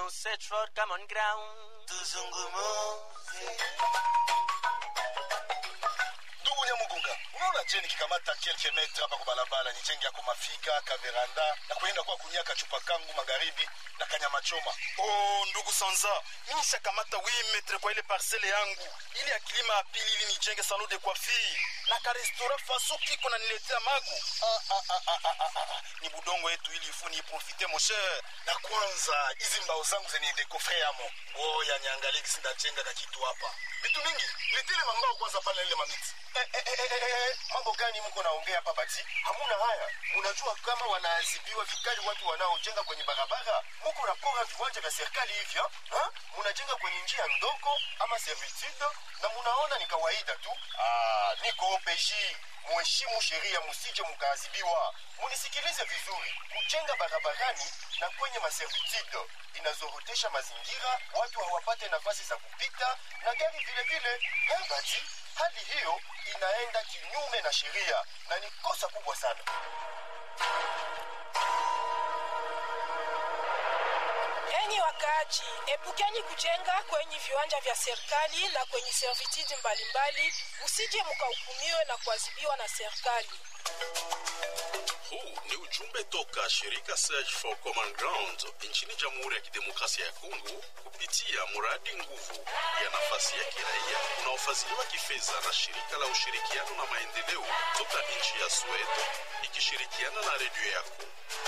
nous search for common ground. tuzungumuze ndugu nyamugunga unaona je nikikamata kelke metre hapa kwa barabara nijenge yako mafika kaveranda na kuenda kwa kunyaka chupa kangu magharibi na kanyama choma oh ndugu sanza mimi nishakamata 8 metre kwa ile parcele yangu ili akilima ya pili ili nijenge salon de coiffure na karestora faso kiko na niletea magu ah, ah, ah, ah, ah, ah, ah. ni budongo yetu ili ifu niiprofite mon cher na kwanza hizi mbao zangu zenye dekofre yamo ngoya niangalie kisi ndajenga kakitu hapa vitu mingi nitile mambao kwanza pale ile mamiti Eh, eh, eh, eh, eh, eh, mambo gani mko naongea hapa bati hamuna haya munajua kama wanaadhibiwa vikali watu wanaojenga kwenye barabara muko napora viwanja vya serikali hivyo ha? munajenga kwenye njia ndogo ama servitude na munaona ni kawaida tu ah, niko opeji muheshimu sheria musije mukaadhibiwa munisikilize vizuri kujenga barabarani na kwenye maservitude inazorotesha mazingira watu hawapate nafasi za kupita na gari vile vile Eh, bati hali hiyo inaenda kinyume na sheria na ni kosa kubwa sana Enyi wakaaji, epukeni kujenga kwenye viwanja vya serikali na kwenye servitude mbalimbali, msije mkahukumiwe na kuadhibiwa na serikali. Huu ni ujumbe toka shirika Search for Common Ground nchini Jamhuri ya Kidemokrasia ya Kongo kupitia mradi nguvu ya nafasi ya kiraia unaofadhiliwa kifedha na shirika la ushirikiano na maendeleo toka nchi ya Sweden ikishirikiana na redio yako.